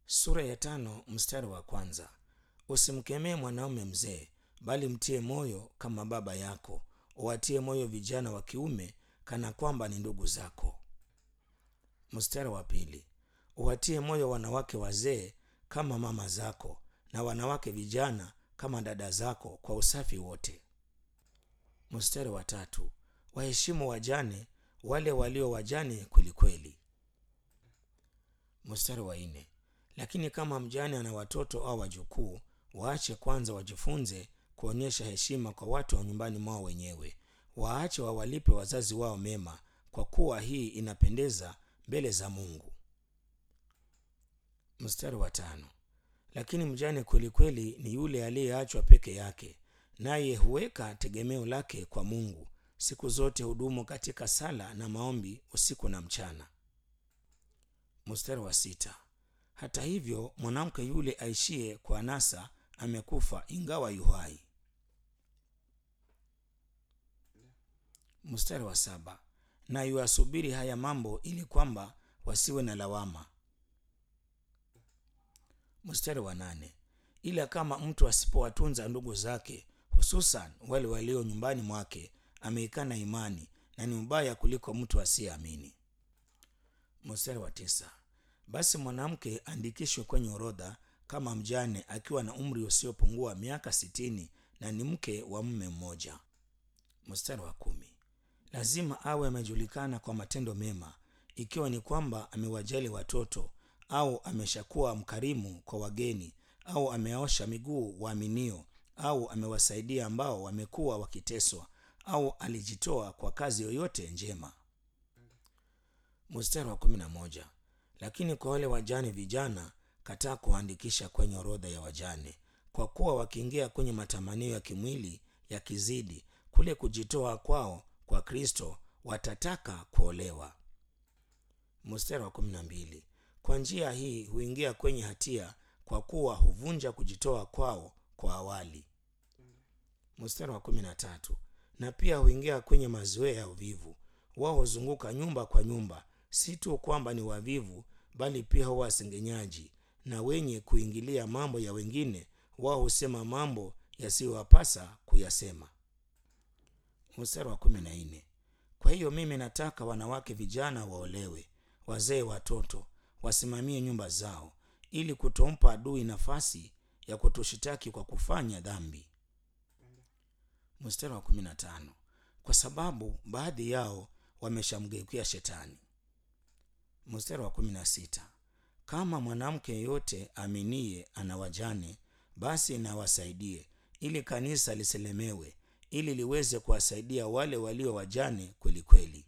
sura ya tano mstari wa kwanza usimkemee mwanaume mzee bali mtie moyo kama baba yako uwatie moyo vijana wa kiume kana kwamba ni ndugu zako mstari wa pili uwatie moyo wanawake wazee kama mama zako na wanawake vijana kama dada zako kwa usafi wote mstari wa tatu waheshimu wajane wale walio wajane kwelikweli mstari wa nne lakini kama mjane ana watoto au wajukuu waache kwanza wajifunze kuonyesha heshima kwa watu wa nyumbani mwao wenyewe waache wawalipe wazazi wao mema kwa kuwa hii inapendeza mbele za mungu mstari wa tano lakini mjane kwelikweli ni yule aliyeachwa peke yake naye huweka tegemeo lake kwa mungu siku zote hudumu katika sala na maombi usiku na mchana mstari wa sita hata hivyo mwanamke yule aishie kwa nasa amekufa ingawa yuhai mstari wa saba na yuasubiri haya mambo ili kwamba wasiwe na lawama mstari wa nane ila kama mtu asipowatunza ndugu zake hususan wale walio nyumbani mwake ameikana imani na ni mbaya kuliko mtu asiyeamini mstari wa tisa basi mwanamke andikishwe kwenye orodha kama mjane akiwa na umri usiopungua miaka sitini na ni mke wa mume mmoja mstari wa kumi lazima awe amejulikana kwa matendo mema ikiwa ni kwamba amewajali watoto au ameshakuwa mkarimu kwa wageni au ameosha miguu waaminio au amewasaidia ambao wamekuwa wakiteswa au alijitoa kwa kazi yoyote njema mstari wa kumi na moja lakini kwa wale wajane vijana kataa kuandikisha kwenye orodha ya wajane kwa kuwa wakiingia kwenye matamanio ya kimwili yakizidi kule kujitoa kwao kwa kristo watataka kuolewa mstari wa kumi na mbili kwa njia hii huingia kwenye hatia kwa kuwa huvunja kujitoa kwao kwa awali mstari wa kumi na tatu na pia huingia kwenye mazoea ya uvivu wao huzunguka nyumba kwa nyumba si tu kwamba ni wavivu bali pia huwa wasengenyaji na wenye kuingilia mambo ya wengine wao husema mambo yasiyowapasa kuyasema mstari wa kumi na nne kwa hiyo mimi nataka wanawake vijana waolewe wazee watoto wasimamie nyumba zao ili kutompa adui nafasi ya kutushitaki kwa kufanya dhambi mstari wa kumi na tano kwa sababu baadhi yao wameshamgeukia shetani mstari wa kumi na sita kama mwanamke yeyote aminiye ana wajane basi nawasaidie ili kanisa lisilemewe ili liweze kuwasaidia wale walio wajane kwelikweli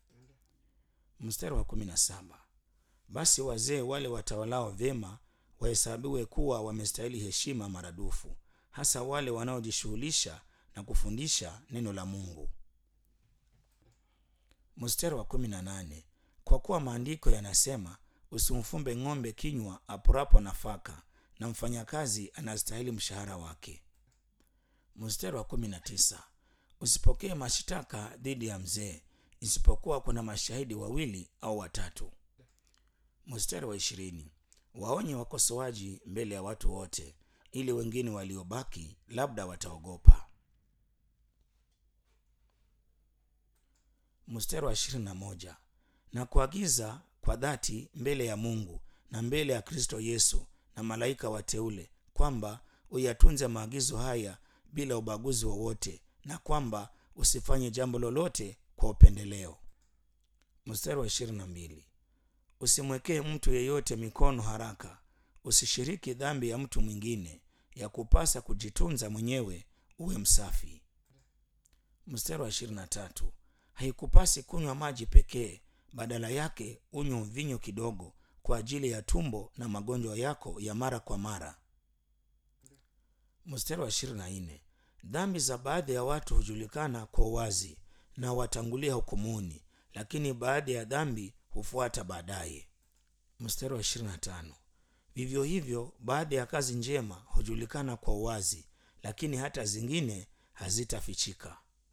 mstari wa kumi na saba basi wazee wale watawalao vyema wahesabiwe kuwa wamestahili heshima maradufu hasa wale wanaojishughulisha na kufundisha neno la mungu mstari wa kumi na nane kwa kuwa maandiko yanasema usimfumbe ng'ombe kinywa apurapo nafaka na mfanyakazi anastahili mshahara wake mstari wa kumi na tisa usipokee mashitaka dhidi ya mzee isipokuwa kuna mashahidi wawili au watatu mstari wa ishirini waonye wakosoaji mbele ya watu wote ili wengine waliobaki labda wataogopa mstari wa ishirini na moja na kuagiza kwa dhati mbele ya mungu na mbele ya kristo yesu na malaika wateule kwamba uyatunze maagizo haya bila ubaguzi wowote na kwamba usifanye jambo lolote kwa upendeleo mstari wa ishirini na mbili usimwekee mtu yeyote mikono haraka usishiriki dhambi ya mtu mwingine ya kupasa kujitunza mwenyewe uwe msafi mstari wa ishirini na tatu haikupasi kunywa maji pekee badala yake unywe vinyo kidogo kwa ajili ya tumbo na magonjwa yako ya mara kwa mara mstari wa ishirini na nne dhambi za baadhi ya watu hujulikana kwa uwazi na watangulia hukumuni lakini baadhi ya dhambi hufuata baadaye mstari wa ishirini na tano vivyo hivyo baadhi ya kazi njema hujulikana kwa uwazi lakini hata zingine hazitafichika